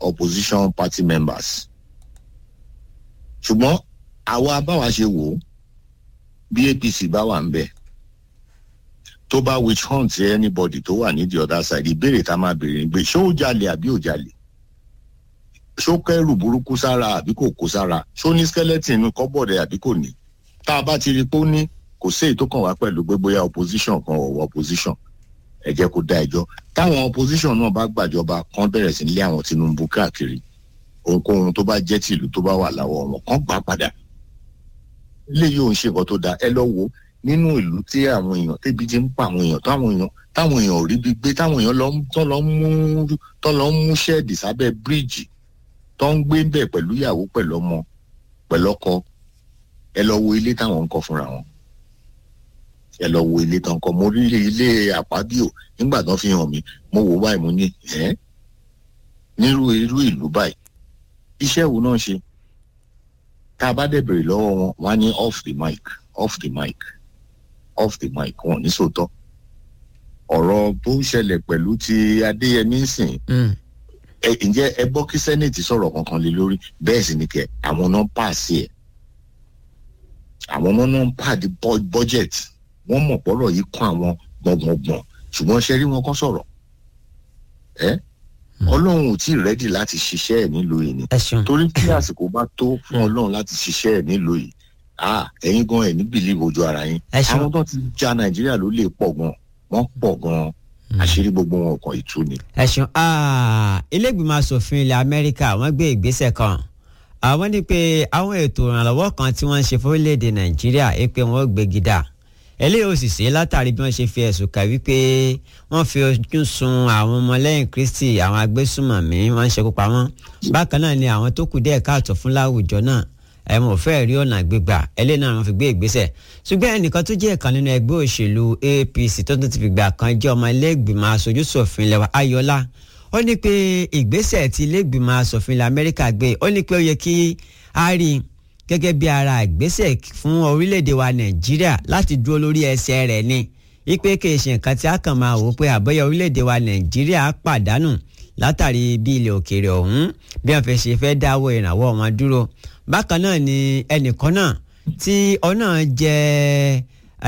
opposition party members ṣùgbọ́n àwa báwa ṣe wò ó bí apc bá wà ń bẹ tó bá witch hunt anybody tó wà ní the other side ìbéèrè tá a máa béèrè ni pé ṣé ó jalè àbí ò jalè ṣó kẹrù burúkú sára àbí kò kó sára ṣó ní skeleton inú kọ́bọ̀dẹ̀ àbí kò ní tá a bá ti rí i pé ó ní kò sí èyí tó kàn wá pẹ̀lú pé bóyá opposition kan ọ̀wọ́ opposition ẹ jẹ́ kó dá ẹjọ́ táwọn opposition náà bá gbàjọba kan bẹ̀rẹ̀ sí lé àwọn tinubu káàkiri ohunkóhun tó bá jẹ́ tìlú tó bá wà láwọ̀ wọn kan gbà padà eléyìí ò ń ṣe nǹkan tó dáa ẹ lọ wo nínú ìlú tí àwọn èèyàn tébi ti ń pa àwọn èèyàn táwọn èèyàn táwọn èèyàn ò rí bí gbé táwọn èèyàn lọ tó lọ mú tó lọ mú ṣẹ́ẹ̀dì sábẹ́ bíríìjì tó ń gbé bẹ̀ pẹ̀lú ìyàwó pẹ̀lú ọmọ pẹ̀lú ọkọ ẹ lọ wo ilé táwọn ń kọ́ fúnra wọn ẹ lọ wo ilé tán kọ́ mo rí ilé àpábíò nígbà tán fi hàn mí mo wò báyìí mo ní ẹ nírú irú ìlú báyìí iṣẹ́ wo náà ṣe tá a bá dẹ̀ bèrè lọ́wọ́ wọn wọ́n á ní off the mic off the mic off the mic wọn ní sòótọ́ ọ̀rọ̀ tó ń ṣẹlẹ̀ pẹ̀lú ti adéyẹmí sìn ẹ ǹjẹ́ ẹ gbọ́ kí sẹ́nẹ̀tì sọ̀rọ̀ kankan lé lórí bẹ́ẹ̀ sì ni kẹ àwọn náà pàṣẹ ẹ̀ àwọn náà náà ń pàdé budget wọ́n mọ̀ pọ́rọ̀ yìí kọ́ àwọn gbọ̀ngbọ̀ngbọ̀n ṣùgbọ́n ṣe rí wọn kọ́ sọ̀rọ̀ ẹ́ ọlọ́run ò tí ì rẹ́dì láti ṣiṣẹ́ ẹ̀ nílùú yìí ni torí kí àsìkò bá tó fún ọlọ́run láti ṣiṣẹ́ ẹ̀ nílùú yìí ah ẹ̀yin gan ẹ̀ ní bìlíìfù ojú ara yín àwọn tó ti ja nàìjíríà ló lè pọ̀ gan wọ́n pọ̀ gan àṣírí gbogbo wọn kàn ìtú ni. ẹ ṣeun ilé ìgbìmọ̀ asòfin ilẹ̀ amẹ́ríkà wọ́n gbé ìgbésẹ̀ kan àwọn ní pé àwọn ètò ìrànlọ́wọ́ kan tí wọ́n ń ṣe fún orílẹ̀-èdè nàìjíríà é pé wọ́n gbégi dà eléyìí ò sì ṣe látàrí bí wọ́n ṣe fi ẹ̀sùn kà wípé wọ́n fi ojú sun àwọn ọmọlẹ́yìn kristi àwọn agbésùmọ̀mí wọ́n ń ṣekú pa wọ́n bákan náà ni àwọn tó kù díẹ̀ káàtó fún láwùjọ náà ẹ mọ̀ fẹ́ rí ọ̀nà gbígbà eléyìí náà wọ́n fi gbé ìgbésẹ̀ ṣùgbọ́n ẹnìkan tó jẹ́ ìkan nínú ẹgbẹ́ òṣèlú apc tó tún ti fìgbà kan jẹ́ ọmọ ilé ìgbìmọ̀ aṣojú ṣòfin lẹ́wà ayọ̀lá ó ní pé ìgbésẹ̀ tí ilé ìgbìmọ̀ asòfin ilẹ̀ amẹ́ríkà gbé ó ní pé ó yẹ kí a rí i gẹ́gẹ́ bí ara ìgbésẹ̀ fún orílẹ̀-èdè wa nàìjíríà láti dúró lórí ẹsẹ̀ rẹ̀ ni ipe kì í ṣe nǹkan tí a kàn máa wò pé àbọ̀yẹ orílẹ̀-èdè wa nàìjíríà pàdánù látàrí bí ilẹ̀ òkèèrè ọ̀hún bí wọ́n fẹ́ ṣe fẹ́ dáwọ́ ìrànwọ́ wọn dúró bákan náà ni ẹnìkan náà tí ọ̀nà jẹ́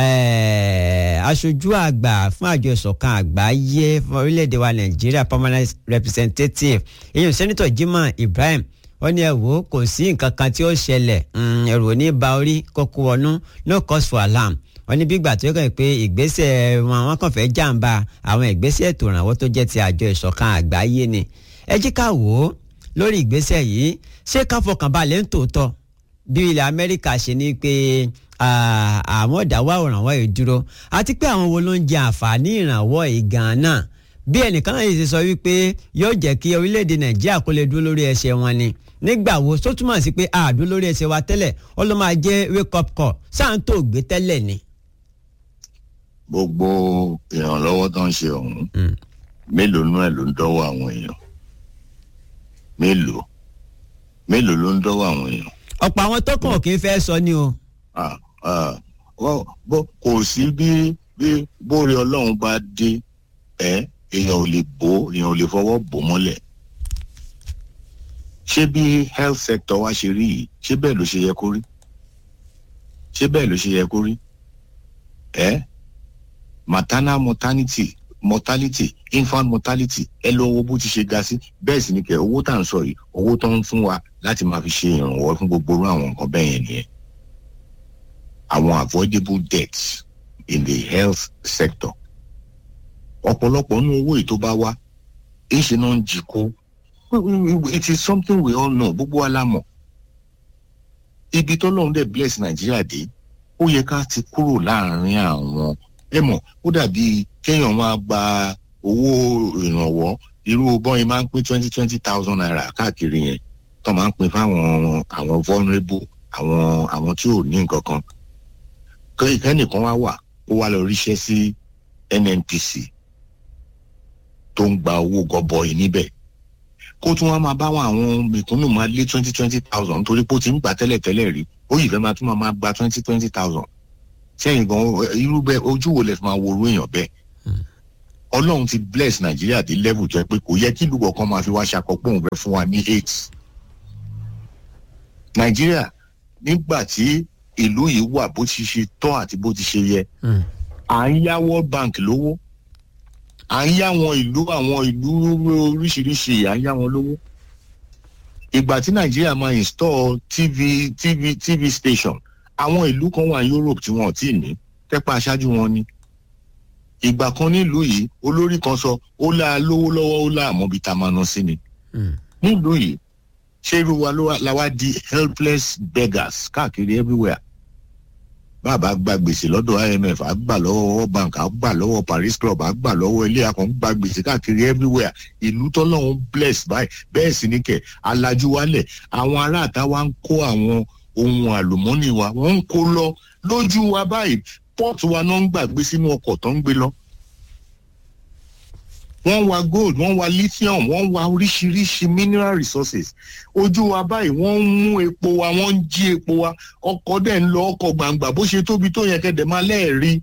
aṣojú àgbà fún àjọ ìṣọ̀kan àgbáyé fún orílẹ̀-èdè wa nàìjíríà permanent representative èyàn sẹ́nitọ̀ Jimoh Ibrahim wọ́n ní ẹ wò ó kò sí nǹkan kan tí ó ṣẹlẹ̀ ẹ̀rù ò ní ba orí kókó wọnú no cause for alarm wọ́n ní bígbà tó kàn pé ìgbésẹ̀ wọn àwọn kan fẹ́ jàǹbá àwọn ìgbésẹ̀ ètò ìrànwọ́ tó jẹ́ ti àjọ ìṣọ̀kan àgbáyé ni ẹ jí ká wò ó lórí ìgbésẹ̀ yìí ṣé ká fọkàn balẹ̀ ń tòótọ́ bí ilẹ̀ Amẹ́ríkà ṣe ní pé àwọn ìdáwọ́ ìrànwọ́ yìí dúró àti pé àwọn wo ló ń jẹ àǹfààní ìrànwọ́ yìí gan-an náà bí ẹnìkan náà yìí ṣe sọ wípé yóò jẹ́ kí orílẹ̀-èdè Nàìjíríà kó lè dúró lórí ẹsẹ̀ wọn ni nígbà wo tó túmọ̀ sí pé àdó lórí ẹsẹ̀ wa tẹ́lẹ̀ ó ló máa jẹ́ wake up call sáà ń tó gbé tẹ́lẹ̀ ni. gbogbo ìrànlọ́wọ́ tó ń ṣe ọ̀hún mélòó nú ẹ̀ ló ń dọ́wọ́ àwọn èèyàn mélòó mélòó ló ń dọ́wọ́ àwọn èèyàn. ọ̀pọ̀ àwọn tó kàn kì í fẹ́ sọ ni o. kò sí bí bí bóore ọlọ́run bá dé ẹ èèyàn ò lè bò èèyàn ò lè fọwọ́ bò mọ́lẹ̀ ṣé bí health sector wa ṣe rí yìí ṣé bẹ́ẹ̀ ló ṣe yẹ kó rí ṣé bẹ́ẹ̀ ló ṣe yẹ kó rí ẹ maternal mortality mortality infant mortality ẹ lọ owó bó ti ṣe ga sí bẹ́ẹ̀ sì ni kẹ owó tá à ń sọ yìí owó tó ń fún wa láti máa fi ṣe ìrànwọ́ fún gbogbo irú àwọn nǹkan bẹ́ẹ̀ yẹn nìyẹn àwọn avoidable deaths in the health sector ọ̀pọ̀lọpọ̀ nínú owó yìí tó bá wá ìṣe náà ń jí kó it is something we all know gbogbo wa la mọ̀ ibi tó lóun dẹ̀ bless nàìjíríà dé ó yẹ ká ti kúrò láàrin àwọn ẹ mọ̀ ó dàbí kéèyàn máa gba owó ìrànwọ́ irú bọ́yìn máa ń pín twenty twenty thousand naira káàkiri yẹn tó máa ń pín fáwọn àwọn vulnerable àwọn àwọn tí ò ní nǹkan kan kẹ́nìkan wá wà ó wá lọ ríṣẹ́ sí NNPC tó ń gba owó gọbọi níbẹ̀ kó tún wá máa bá wọn àwọn mẹ̀kúnnù máa lé twenty twenty thousand torí pé ó ti ń gbà tẹ́lẹ̀ tẹ́lẹ̀ rí ó yìí fẹ́ máa tún máa gba twenty twenty thousand sẹ́yìn gan irú bẹ́ẹ̀ ojú wo lẹ fi máa wo orú èèyàn bẹ́ẹ̀ ọlọ́run ti bless nàìjíríà dé level tó yẹ pé kò yẹ kí ìlú kọ̀ọ̀kan máa fi wá ṣakọ pé òun fẹ́ fún wa ní eight nàìjíríà nígbà tí ìlú yìí wà bó ti ṣe tọ́ àti bó ti ṣe yẹ à ń yá world bank lówó à ń yá àwọn ìlú àwọn ìlú oríṣiríṣi à ń yá wọn lówó ìgbà tí nàìjíríà máa install tv tv tv station àwọn ìlú kan wà ní europe tí wọn ò tí ì ní tẹ́pẹ́ aṣáájú wọn ni ìgbà kan nílùú yìí olórí kan sọ ó lá lówó lọ́wọ́ ó lá àmọ́ bíi ta máa ná sí ni nílùú yìí ṣé irú wa ló wá la wá di helpless beggars káàkiri everywhere bàbá gba gbèsè lọ́dọ̀ imf á gbà lọ́wọ́ world bank á gbà lọ́wọ́ paris club á gbà lọ́wọ́ ilé akọ̀ ń gba gbèsè káàkiri everywhere ìlú tọ́lọ́hún bless báyìí bẹ́ẹ̀ sì ní kẹ̀ alájú wálẹ̀ àwọn aráàta wa ń kó àwọn ohun àlùmọ́nì wa wọ́n ń kó lọ lójú wa báyìí pọ́ọ̀tù wa náà ń gbàgbé sínú ọkọ̀ tó ń gbé lọ wọ́n wa gold wọ́n wa lithium wọ́n wa oríṣiríṣi mineral resources ojú wa báyìí wọ́n ń mú epo wa wọ́n ń jí epo wa ọkọ̀ dẹ̀ ń lọ ọkọ̀ gbangba bó ṣe tóbi tó yẹ kẹ́dẹ̀ máa lẹ́ẹ̀rí.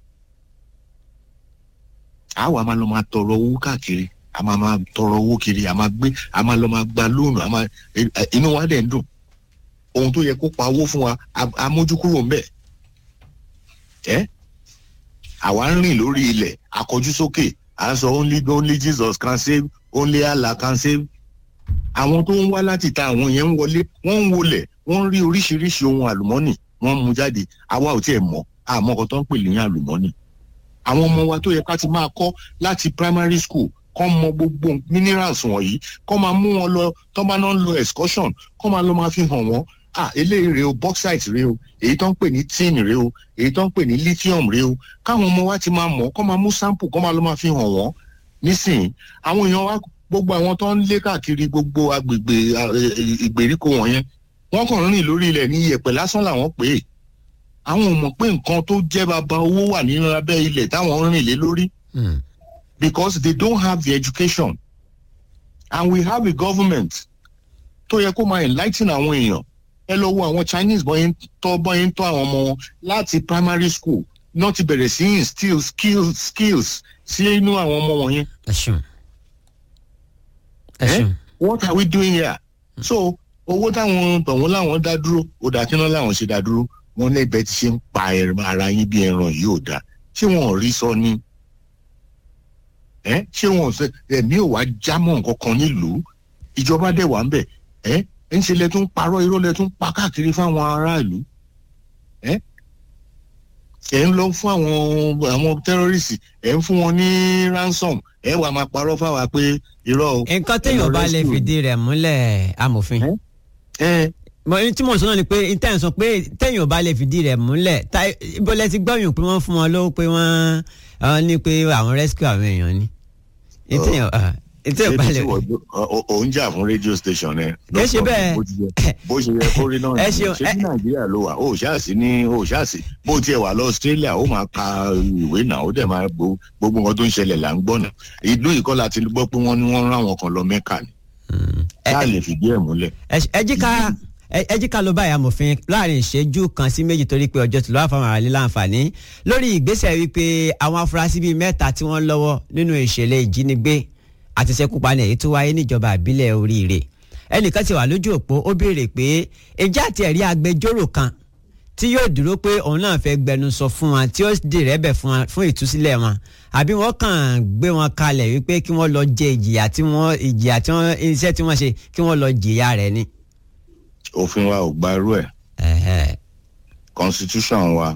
àwa máa lọ máa tọrọ owó káàkiri a máa máa tọrọ owó kiri a máa gbé a máa lọ máa gba lóònù a máa inú wa dẹ̀ ń dùn ohun tó yẹ kó pa owó fún wa amójúkúrò ń bẹ̀ ẹ́ àwa ń rìn lórí ilẹ̀ akọjú sókè à ń sọ only only jesus can save only allah can save àwọn tó ń wá láti ta àwọn yẹn ń wọlé wọ́n ń wọlẹ̀ wọ́n ń rí oríṣiríṣi ohun àlùmọ́nì wọ́n ń mú jáde àwa ò tiẹ̀ mọ̀ àmọ́ ọkọ̀ tó ń pè ní àlùmọ́nì àwọn ọmọ wa tó yẹ ká ti máa kọ́ láti primary school kọ́ mọ gbogbo minerals wọ̀nyí kọ́ máa mú wọn lọ tó bá náà ń lo excursion kọ́ máa lọ máa fi hàn wọ́n ah eléyìí rèé o bauxite rèé o èyí tó ń pè ní tin rèé o èyí tó ń pè ní lithium rèé o káwọn ọmọ wa ti máa mọ̀ kọ́ máa mú sample kọ́ máa lọ máa fi hàn wọ́n nísìnyí àwọn èèyàn wa gbogbo àwọn tó ń lé káàkiri gbogbo agbègbè ìgbèríko wọ̀nyẹn wọ́n kàn rìn lórí ilẹ̀ ní iyẹ̀pẹ̀ lásán làwọn pè é àwọn ò mọ̀ pé nǹkan tó jẹ́ bàbá owó wà nínú abẹ́ ilẹ̀ táwọn ń rìn lé lórí because they don't have the education and we have a government tó yẹ kó máa enlighten àwọn èèyàn ẹ lọ wo àwọn chinese bọ́yìn tọ́ bọ́yìn tọ́ àwọn ọmọ wọn láti primary school náà ti bẹ̀rẹ̀ sí instill skills skills sí inú àwọn ọmọ wọn yẹn. ẹ ṣeun ẹ ṣeun. what are we doing here? so owó táwọn tọ̀hún láwọn dá dúró ó dà kí náà láwọn ṣe dá dúró wọn lẹ́bẹ̀ẹ́ ti ṣe ń pa ara yín bí ẹran yìí ò dáa ṣé wọn ò rí sọ ni ṣé wọn ò sẹ ẹ̀mí ò wá jámọ́ nǹkan kan nílùú ìjọba dẹ̀ wà ń bẹ̀ ẹ́ ń ṣe lẹ tún parọ́ irọ́ lẹ tún pa káàkiri fáwọn aráàlú ẹ ẹ ń lọ fún àwọn àwọn tẹrọrìsì ẹ ń fún wọn ní ransom ẹ wà máa parọ́ fáwa pé irọ́ o. nǹkan téèyàn bá lè fìdí rẹ̀ múlẹ̀ amòfin. tí mo sọ náà ni pé intanet sọ pé téèyàn bá lè fìdí rẹ̀ múlẹ̀ ibo lẹ ti gbọ́yìn pé wọ́n fún wọn lówó pé wọ́n ní pé àwọn rescue àwọn èèyàn ni ètò ìbálẹ̀ rẹ̀. ò ń jà fún rédíò station ẹ. kì í ṣe bẹ́ẹ̀. bó ṣe yẹ kó rí náà ẹ ni ṣeun, ṣé ní nàìjíríà ló wà ó ṣáàṣì ní ó ṣáàṣì bó tiẹ̀ wà lọ australia ó máa ka ìwé náà ó dẹ̀ máa gbo gbogbo nǹkan tó ń ṣẹlẹ̀ là ń gbọ́ náà ìlú ìkọ́ la ti gbọ́ pé wọ́n ní wọ́n rán àwọn kan lọ mẹ́kà ni. ká lè fìdí ẹ̀ múlẹ̀. ẹ jí ká ẹ jí ká ló báyìí amòfin láàrin ìṣẹ́jú kan sí méjì torí pé ọjọ́ tí lọ́wọ́ fáwọn àràlẹ́ láǹfààní lórí ìgbésẹ̀ wípé àwọn afurasí bíi mẹ́ta tí wọ́n lọ́wọ́ nínú ìṣẹ̀lẹ̀ ìjínigbé àti ìṣekúpani èyí tó wáyé níjọba àbílẹ̀ oríire ẹnìkan ti wà lójú òpó ó béèrè pé ìjà àti ẹ̀rí agbẹjọ́rò kan tí yóò dúró pé òun náà fẹ́ gbẹnusọ fún wọn tí ó dì rẹ́bẹ̀ fún wọn fún ìtúsílẹ̀ wọn àbí wọ́n kàn gbé wọn kalẹ̀ wípé kí wọ́n lọ jẹ ìjìyà tí wọ́n ìjìyà tí wọ́n iṣẹ́ tí wọ́n ṣe kí wọ́n lọ jìyà rẹ̀ ni. òfin wa ò gba irú ẹ̀ Ẹ̀hẹ̀. constitution wa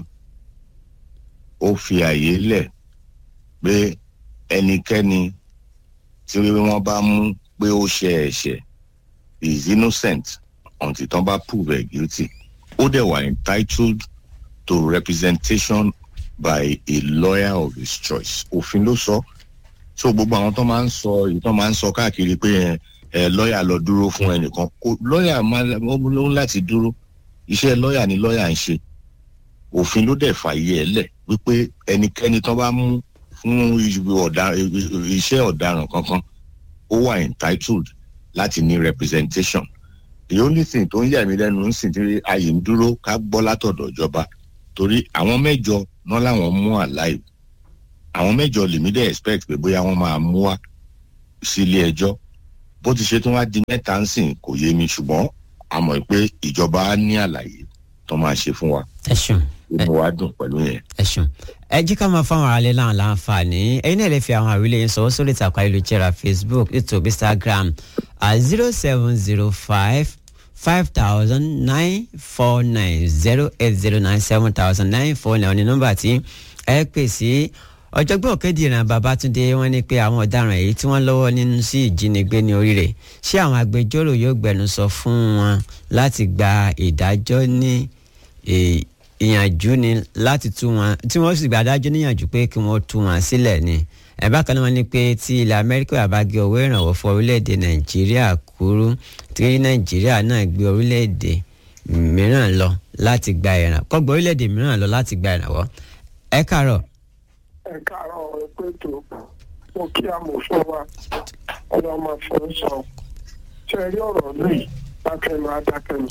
ó fi àyè lẹ̀ pé ẹnikẹ́ni tí wọ́n bá mú pé ó ṣe ẹ̀ṣẹ̀ is innocent until tán bá prove ẹ̀ guilty ó dẹ̀ wà entitled to representation by a lawyer of his choice òfin ló sọ so gbogbo àwọn tó máa ń sọ èyí tó máa ń sọ káàkiri pé ẹ ẹ lọ́ọ̀yà lọ dúró fún ẹnìkan kó lọ́ọ̀yà máa ó ń láti dúró iṣẹ́ lọ́ọ̀yà ni lọ́ọ̀yà ń ṣe òfin ló dẹ̀ fàyè ẹ̀ lẹ̀ wípé ẹnikẹ́ni tó bá mú fún ọ̀dà- iṣẹ́ ọ̀daràn kankan ó wà entitled láti ní representation the only thing tó ń yà mí lẹ́nu ń sìn tí ayé ń dúró ká gbọ́ látọ̀dọ̀ ìjọba torí àwọn mẹ́jọ náà làwọn mú alive àwọn mẹ́jọ lèmi dẹ̀ expect pé bóyá wọ́n máa mú wá sí ilé ẹjọ́ bó ti ṣe tó wá di mẹ́ta ń sìn kò yé mi ṣùgbọ́n a mọ̀ pé ìjọba á ní àlàyé tó máa ṣe fún wa ẹ ṣeun inú wa dùn pẹ̀lú yẹn. ẹ ṣeun ẹ jí ká máa fáwọn aráalé náà láǹfààní ẹ̀yin náà lè fi àwọn àwílé yín sọwọ́ sórí ìtàkùn ayélujára facebook youtube instagram at zero seven zero five five thousand nine four nine zero eight zero nine seven thousand nine four nine ní nọ́mbà tí ẹ pè sí ọ̀jọ̀gbọ́n òkèdìran babatunde wọ́n ní pé àwọn ọ̀daràn èyí tí wọ́n lọ́wọ́ nínú sí ìjínigbé ní oríire ṣé àwọn agbẹjọ́rò yóò gbẹnusọ fún wọn láti gba ìdájọ́ ní eh, ìyànjú ni láti tú wọn tí wọ́n sì gba adájọ́ níyànjú pé kí wọ́n tú wọn sílẹ̀ ni ẹ̀ bákan náà wọ́n ní pé tí ilẹ̀ amẹ́ríkà bá gé owó ìrànwọ́ fún orílẹ̀-èdè nàìjíríà kúrú tí nàìjíríà náà gbé orílẹ̀-èdè mìíràn lọ láti gba ìrànwọ́ kọ́gbọ́ orílẹ̀-èdè mìíràn lọ láti gba ìrànwọ́ ẹ káàárọ̀ ẹ káàárọ̀ ẹgbẹ́ tó mo kí amòfin wa ọ̀rọ̀ máa fọ́ sọ ṣe rí ọ̀rọ̀ lóyìí dákẹ́nu adákẹ́nu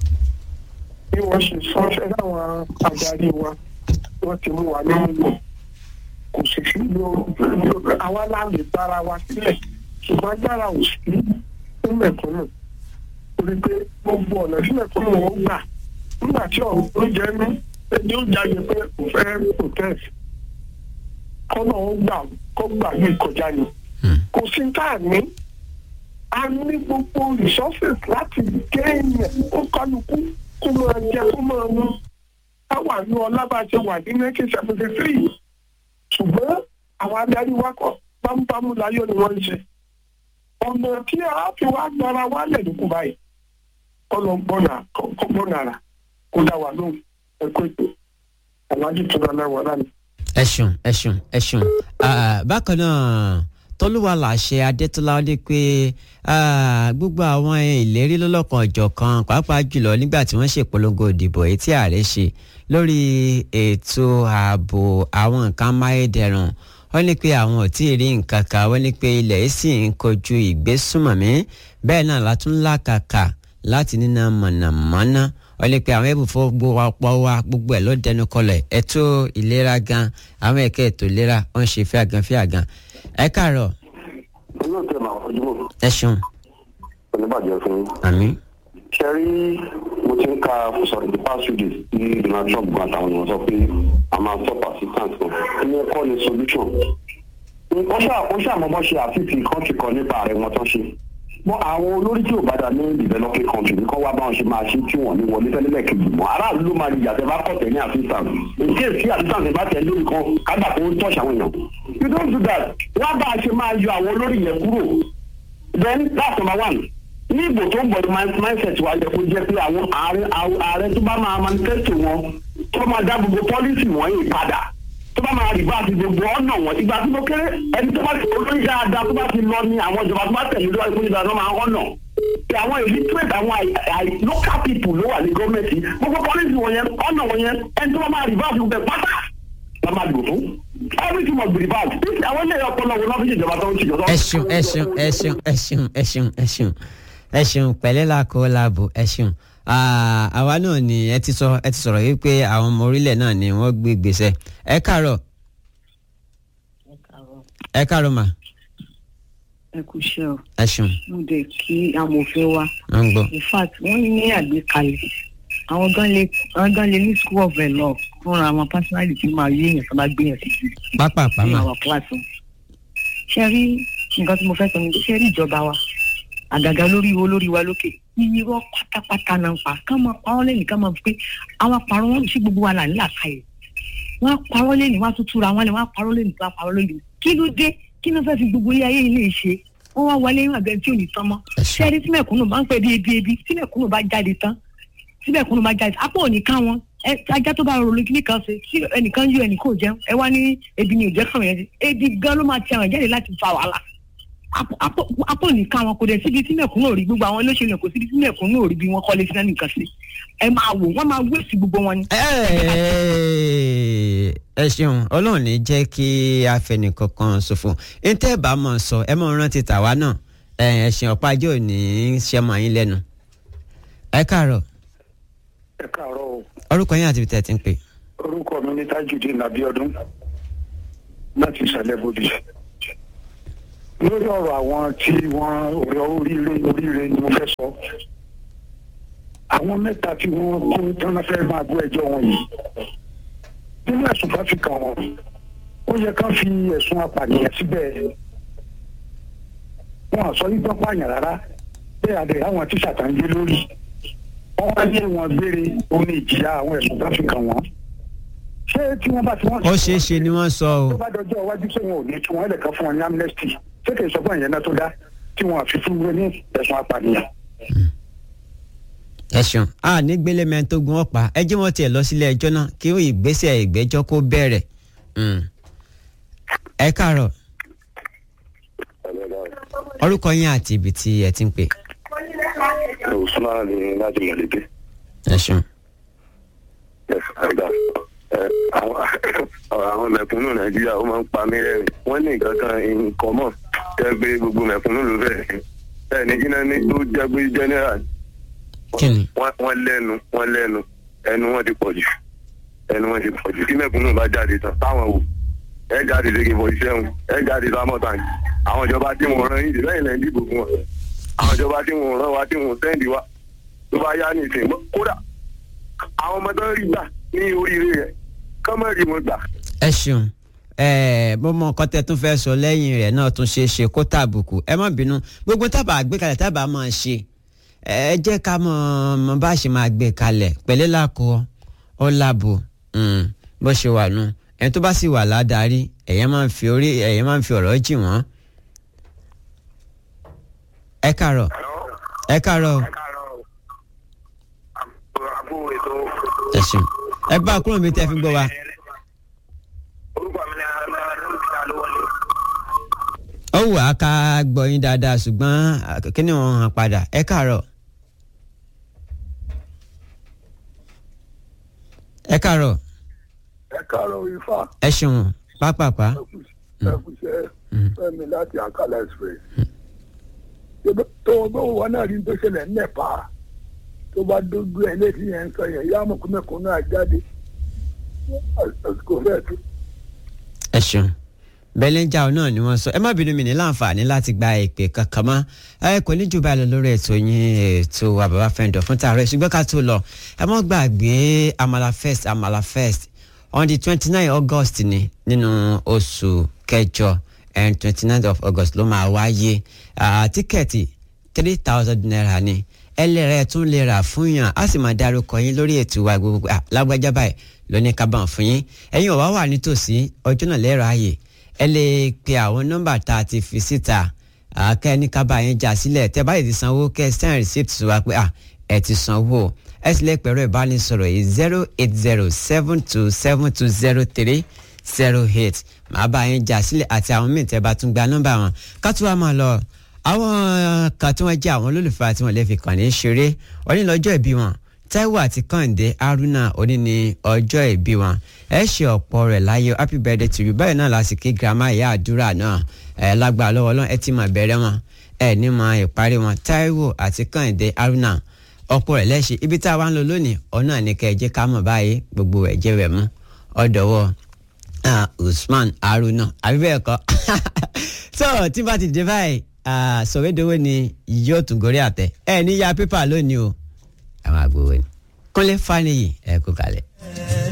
bí wọ́n ṣe sọ ṣe láwọn adarí wa wọ́n ti mú wa lóńgbò kò sì sí lóru àwa láàlè bára wa sílẹ̀ ṣùgbọ́n agbára ò sí fún mẹ̀kúnnù torí pé gbogbo ọ̀nà tí mẹ̀kúnnù wọn gbà nígbà tí ọ̀rọ̀ ló jẹ́ ní ẹni ó jáde pé kò fẹ́ protest kọ́nà ó gbà kó gbà ní ìkọjá ni kò sí tá a ní a ní gbogbo resources láti gé èèyàn kó kálukú kó máa jẹ kó máa mú a wà ní ọlábàjẹ wà ní nineteen seventy three ṣùgbọ́n àwọn adarí wa kọ bámúbámú láyọ̀ ni wọ́n ń ṣe ọ̀nà tí a fi wá gbára wálẹ̀ lókun báyìí kọ́nà gbọ́nà kọ́ gbọ́nà rà kó dá wa lóhùn ẹ̀kọ́ ètò àwọn ajítura náà wà lánàá ẹ ṣeun ẹ ṣeun ẹ ṣeun bákan náà tọ́lúwa làṣẹ adétọ́lá ní pé gbogbo àwọn ìlérí lọ́lọ́kan ọ̀jọ̀kan pàápàá jùlọ nígbà tí wọ́n ṣèpolongo ìdìbò èyí tí ààrẹ ṣe lórí ètò ààbò àwọn nǹkan amáyédẹrùn wọ́n ní pé àwọn ò tí ì rí nǹkan kan wọ́n ní pé ilẹ̀ yìí sì ń kojú ìgbésùmọ̀mí bẹ́ẹ̀ náà látún lákàkà láti níná mọ̀nàmọ́ná wọ́n lè pe àwọn ẹ̀bùfọ́ gbogbo wa gbogbo ẹ̀ ló dẹnu kọlẹ̀ ètò ìlera gan àwọn ẹ̀ka ètò ìlera wọ́n ṣe fíàgàn fíàgàn ẹ káàárọ̀. olóòtú ẹ̀ máa fojú mọ́ ẹ ṣeun oníbàjẹ́ fún yín. àmín ṣe rí mo ti ń ka sọ̀rọ̀ the past few days ní donald trump gan àtàwọn èèyàn sọ pé a máa stop assistance kan ẹni ẹ̀kọ́ ni solution. ó ṣà ó ṣàmọ́mọ́ ṣe àfíìsì kọ́ńtì kan nípa ààrẹ wọn tán ṣe mọ àwọn olórí tí ò bá dá ní developing country ní kọ́ wá báwọn ṣe máa ṣe tí wọ́n ní wọlé tẹ́lẹ̀ kejì mọ́ aráàlú ló máa yà tẹ́ bá kọ̀tẹ̀ ní assistance in case tí assistance bá tẹ̀ lórí kan kágbà kó ń tọ́ṣà àwọn èèyàn you don't do that wọ́n bá a ṣe máa yọ àwọn olórí yẹn kúrò then that's number one ní ìbò tó ń bọ̀ mindset wa yẹ kó jẹ́ pé àwọn ààrẹ tó bá máa manifesto wọn tó máa dá gbogbo policy wọ̀nyí padà tó bá máa rí bá ti gbogbo ọ̀nà wọn ìgbà tí mo kéré ẹni tó bá ti olórí dáadáa tó bá ti lọ ní àwọn ìjọba tó bá tẹ̀lé lọ́wọ́ ìpínlẹ̀ ìgbà tó máa ọ̀nà tí àwọn illiterate àwọn local people ló wà ní gọ́ọ̀mẹ̀ntì gbogbo policy wọn yẹn ọ̀nà wọn yẹn ẹni tó bá máa rí bá ti gbogbo ẹ̀ pátá la máa dìbò fún everything must be reversed bí àwọn ilé ọpọlọ wọn lọ́fíìsì ìjọba tó ń ṣèjọba. ẹ ṣeun ẹ ṣeun ẹ ṣeun ẹ ṣeun ẹ ṣeun ẹ ṣeun ẹ ṣeun pẹ̀lẹ́ làkó làbò ẹ ṣeun àwa náà ni ẹ ti sọ ẹ ti sọ̀rọ̀ yìí pé àwọn ọmọ orílẹ̀ náà ni wọ́n gbé gbèsè ẹ káàárọ̀ ẹ káàárọ̀ mà ẹ kú iṣẹ́ o ẹ ṣeun mo dẹ̀ kí amòfin wa wọ́n ń gbọ́ in fact wọ́n ní àgbékalẹ̀ àwọn gan lè àwọn gan lè ní school of law fúnra àwọn personality tí máa yé èèyàn tó bá gbé yàn sí jù pápá ní pàmà àwọn kíláàsì ṣe rí nǹkan tí mo fẹ́ sọ ni ṣe rí ìjọba wa àgàgà lórí wo lórí wa lókè irọ́ pátápátá náà ń pa ká máa pa wọ́n lẹ́yìn ká máa fi pé àwọn àparọ́ wọn sí gbogbo wa là ń là káyè wọ́n á parọ́ lẹ́yìn wọ́n á tún túra wọn lẹ́yìn wọ́n á parọ́ lẹ́yìn wọ́n á parọ́ lẹ́yìn kí ló dé kí ló fẹ́ fi gbogbo ilé ayé ilé ṣe wọ́n wá wọlé ìwọ̀n abẹ́rẹ́ tí ò ní tán mọ́ ṣẹ́ẹ́rí tí mẹ̀kúnnù bá ń pẹ́ bí ebi ebi tí mẹ̀kúnnù bá jáde tán tí mẹ̀kúnnù bá jáde apá ò ní ká wọn ẹ ajá tó bá rọrùn kíní kan ṣe tí ẹnìkan yọ ẹnìkan ò jẹun ẹ wá ní ebi ni ò jẹ́ kàn yẹn ebi gan ló máa ti àwọn jáde láti fa wàhálà apò nìkan àwọn kò dẹ̀ síbi tí mẹ̀kúnnù ò rí gbogbo àwọn olóṣèlú kò síbi tí mẹ̀kúnnù ò rí bí wọ́n kọ́lé sí náà nìkan sí ẹ máa wò wọ́n máa wéèsì gbogbo wọn ni. ẹ ṣeun ọlọ́run ní jẹ́ kí afẹnìkankan ṣòfò ntẹ́ bá mọ̀ sọ ẹ mọ̀ rántí tàwa náà ẹ ṣeun ọ̀pá ajé ò ní ṣe mọ̀ yín lẹ́nu. ẹ káàárọ̀ ẹ káàárọ̀ o orúkọ yín àti ibi tẹ́ ẹ ti ń pè. orúkọ mi ní tajudeen abiodun láti ìsàlẹ̀ bòdì lórí ọ̀rọ̀ àwọn tí wọ́n ọ̀rọ̀ oríire oríire ni mo fẹ́ sọ àwọn mẹ́ta tí wọ́n kó tán fẹ́ máa gbọ́ ẹjọ́ wọn yìí nínú ẹ̀sùn bá fi kàn wọ́n ó yẹ ká fi ẹ̀sùn apànìyàn síbẹ̀ wọn àsọ yìí gbọ́ pààyàn rárá bẹ́ẹ̀ adé àwọn tíṣà tá ń gbé lórí wọ́n wá ní ẹ̀wọ̀n gbére omi ìjìyà àwọn ẹ̀sùn bá fi kàn wọ́n ṣé tí wọ́n bá tí wọ́n ó ṣeé ṣe ni wọ́n sọ o tó bá dọjọ́ iwájú tí wọn ò ní tí wọ́n lè kàn fún wọn ní amnesty ṣé kì í sọ fún ìyẹn náà tó dá tí wọn àfi fún wọn ní ẹ̀sùn apànìyàn. ẹ ṣeun a ní gbélé mẹ́rin tó gun ọ̀pá ẹ jí wọn tiẹ̀ lọ sílé ẹjọ́ náà kí ìgbésẹ̀ ìgbẹ́jọ́ kó bẹ̀rẹ̀ Mm. ẹ káàárọ̀ orúkọ yín àti ibi tí ẹ ti ń pè usman ni láti mọ̀lẹ́bí ẹ ṣeun ẹ̀dá àwọn mẹ̀kúnnù nàìjíríà ó máa ń pa mí rẹ́rìn wọ́n ní nǹkan kan nǹkan mọ̀ jẹ́ pé gbogbo mẹ̀kúnnù ló bẹ̀rẹ̀ bẹ́ẹ̀ ni kíná ní tó jẹ́ pé general kí ni wọ́n wọ́n lẹ́nu wọ́n lẹ́nu ẹnu wọn ti pọ̀ jù ẹnu wọn ti pọ̀ jù kí mẹ̀kúnnù bá jáde tán táwọn wò ẹ jáde léke bọ̀ iṣẹ́ wọn ẹ jáde lámọ̀tàn àwọn ìjọba tí mo rán yìí lẹ́yìn lẹ́yìn dìbò fún wọn àwọn ìjọba tí mo rán wa tí mo sẹ́ndì wa tó bá yá ní ìsìn kódà àwọn ọmọ tó ń rí gbà ní oríire rẹ̀ kọ́mọ̀rì mo gbà ẹ ṣeun ẹ mo mọ nǹkan tẹ tún fẹ́ sọ lẹ́yìn rẹ̀ náà tún ṣeé ṣe kó tàbùkù ẹ má bínú gbogbo tábà gbé kalẹ̀ tábà máa ṣe ẹ jẹ́ ká mọ mọ bá ṣe máa gbé kalẹ̀ pẹ̀lẹ́ làkọ ọ làbò mm, bó ṣe wà nù ẹni tó bá sì wà ládàárí ẹ̀yẹ́ máa ń fi orí ẹ̀yẹ́ máa ń fi ọ̀rọ̀ jì wọ́n. ẹ káàárọ̀ ẹ káàárọ̀ ẹ ṣeun ẹ bá a kúrò mi tẹ́ fi gbọ́ wa. orúkọ mi ni alárùbíta ló wọlé. ó wù á ká gbọ́ yín dáadáa ṣùgbọ́n kí ni wọ́n hàn padà ẹ káàárọ̀. ẹ káàárọ̀ ẹ káàárọ̀ ifá ẹ ṣeun pápápá ẹkùṣẹ́ fẹ́mi láti àkàlà express tó o bá wọn náà rí tó ṣẹlẹ̀ nípa tó bá dójú ẹ létí yẹn ń sọ yẹn yá mọ̀kúnmẹ́kún náà jáde àsìkò fẹ́ẹ̀ tó. ẹ ṣeun bẹ́lẹ́njà náà ni wọ́n sọ ẹ má bínú mi ní láǹfààní láti gba ìpè kankan mọ́ ẹ kò ní jù báyìí lọ lórí ètò yín ètò àbàbà fẹ́ǹdọ̀ fún tààrọ̀ ṣùgbọ́n ká tó lọ ẹ mọ́ gbàgbé amala first amala first on the twenty nine august ni nínú oṣù kẹjọ and twenty nine of august ló máa wáyé tíkẹ́ẹ̀tì three thousand naira ni ẹlẹ́rẹ̀ tún lè rà fún yàn á sì máa dárúkọ yín lórí ètò wa gbogbo lágbájá báyìí lóní kábàámọ̀ fún yín ẹ̀yin ò wá wà nítòsí ọjọ́ náà lẹ́rọ ààyè ẹ lè pe àwọn nọ́mbà tá a ti fi síta kẹ́ ní kábàá yín já sílẹ̀ tẹ́ báyìí ti sanwó kẹ́ send receipt sí wa pé ẹ ti sanwó ẹ sì lè pẹ̀rọ ìbánisọ̀rọ̀ yìí zero eight zero seven two seven two zero three zero eight màá bá yín já sílẹ̀ àti àwọn míì tẹ́ bá tún gba nọ́mbà wọn ká tún wá máa lọ àwọn kan tí wọ́n jẹ́ àwọn olólùfẹ́ àti wọn lè fi kàn ní ṣeré wọ́n ní lọ́jọ́ ìbí wọn Táíwò àti Kàǹdé Haruna òní ní ọjọ́ ìbí wọn ẹ ṣe ọ̀pọ̀ rẹ̀ láyé happy birthday to you báyìí náà lásìkò girama ìyá àdúrà náà ẹ lágbára lọ́wọ́ Ọlọ́run ẹ ti mọ̀ bẹ̀rẹ̀ wọn ẹ ní mọ̀ ìparí wọn Táíwò àti Kàǹdé Haruna ọ̀pọ̀ rẹ̀ lẹ́ṣẹ̀ ibi tá a wá ń lọ lónìí ọ̀nà ní kẹ́ ẹ jẹ́ ká mọ̀ báyìí gbogbo ẹ̀jẹ̀ rẹ̀ mú ọ̀dọ̀wọ́ Usman Haruna àbí bẹ́ẹ̀ kọ́ so tí bá ti dé báyìí sọ̀wédowó ni yóò tún gorí àtẹ ẹ ní ya pépà lónìí o àwọn àgbò wo ni kúnlé faniyi ẹ kú kalẹ̀.